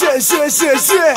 Shit, shit, shit, shit.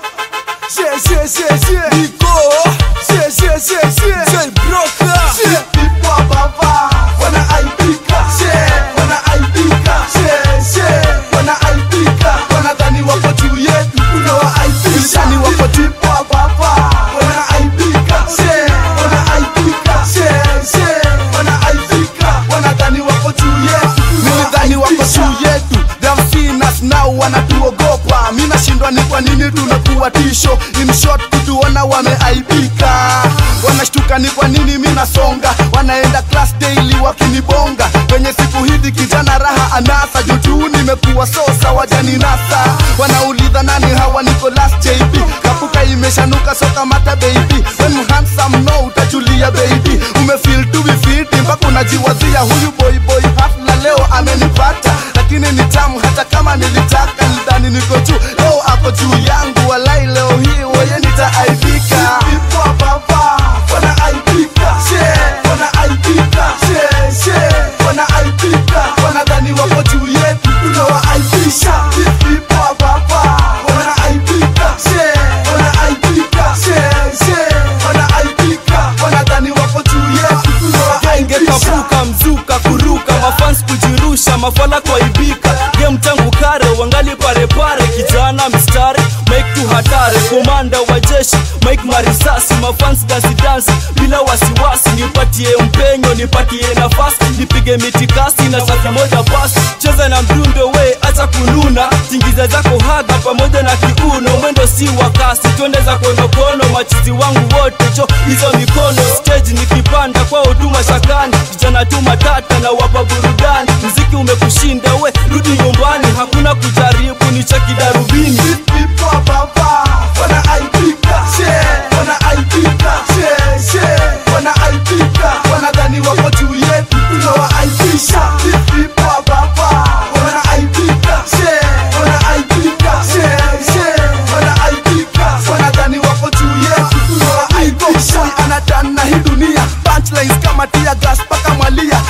Shit, shit, shit, shit. Nico. Shit, shit, shit, shit. Jay Broka. Shit. Pipwa baba wanaaibika, she wanaaibika, she she wanaaibika, wanadhani wako juu yetu, tunawaaibisha ni wako tipwa baba wanaaibika, she wanaaibika, she she wanaaibika, wanadhani wako juu yetu, Nilidhani wako juu yetu They've seen us now wanatuogopa mi nashindwa ni kwa nini tunakuwa tisho in short kutuona wameaibika wanashtuka ni kwa nini mi nasonga wanaenda class daily wakinibonga kwenye siku hizi kijana raha anasa jutuu nimekuwa sosa wajaninasa wanauliza nani hawa niko last jp kapuka imeshanuka soka mata baby when you handsome no utajulia baby umefeel to be fit mpaka unajiwazia huyu boy boy hafla leo amenipata lakini ni tamu hata kama nilitaka nidhani niko juu leo ako juu yangu walai leo hii weye nitaaibika Pipwa baba wanaaibika, she wanaaibika, she she wanaaibika, wanadhani wako juu yetu, tunawaaibisha. Pipwa baba wanaaibika, she wanaaibika, she she wanaaibika, wanadhani wako juu yetu, Genge tunawaaibisha. kapuka mzuka kuruka mafans kujirusha mafala kwaibika game tangu kare wangali parepare kijana mistari make tu hatari komanda wa jeshi make marisasi mafans dansi dansi bila wasiwasi nipatie mpenyo nipatie nafasi nipige mitikasi na safi moja basi cheza na mdundo we acha kununa tingiza zako haga pamoja na kiuno mwendo si wa kasi twende za konokono machizi wangu wote cho hizo mikono stage nikipanda kwa huduma shakani kijana tu matata na wapa burudani mziki umekushinda we rudi nyumbani hakuna kujaribu ni cha kidarubini Pipwa baba wanaaibika, she wanaaibika, she she wanaaibika, wanadhani wako juu yetu, tunawaaibisha. Pipwa baba wanaaibika, she wanaaibika, she she wanaaibika, wanadhani wako juu yetu, tunawaaibisha. anatana hii dunia punchlines kama tia gas paka mwalia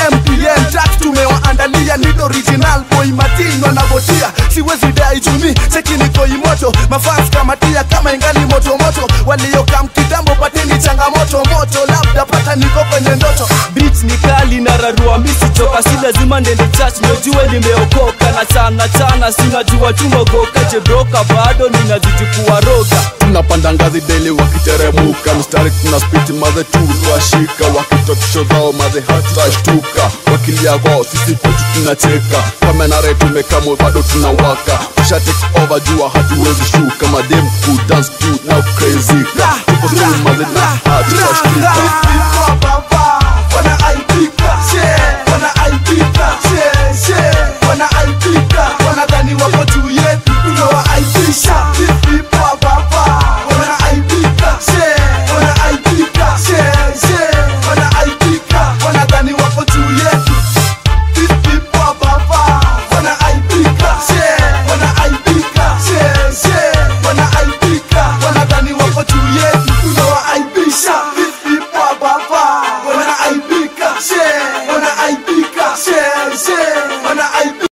mmpn track tumewaandalia ni original boy matino anavutia siwezi dai jumi cheki niko imoto mafans kama tia kama ingali moto moto waliokam kitambo pateni changamoto moto labda pata niko kwenye ndoto beat ni kali na rarua misichoka si lazima ndende church nojue limeokoka na chana chana sinajua tumogoka jebroka bado ninazidi kuwaroga tunapanda ngazi deli wakiteremuka mstari tuna spiti maze tu twashika wakitokisho zao maze hatutashtuka wakilia kwao sisi kwetu tunacheka kamenare tumekamo bado tunawaka pusha take over jua hatuwezi shuka madem ku dance tu na crazy tuko tu maze na hatutashtuka Pipwa baba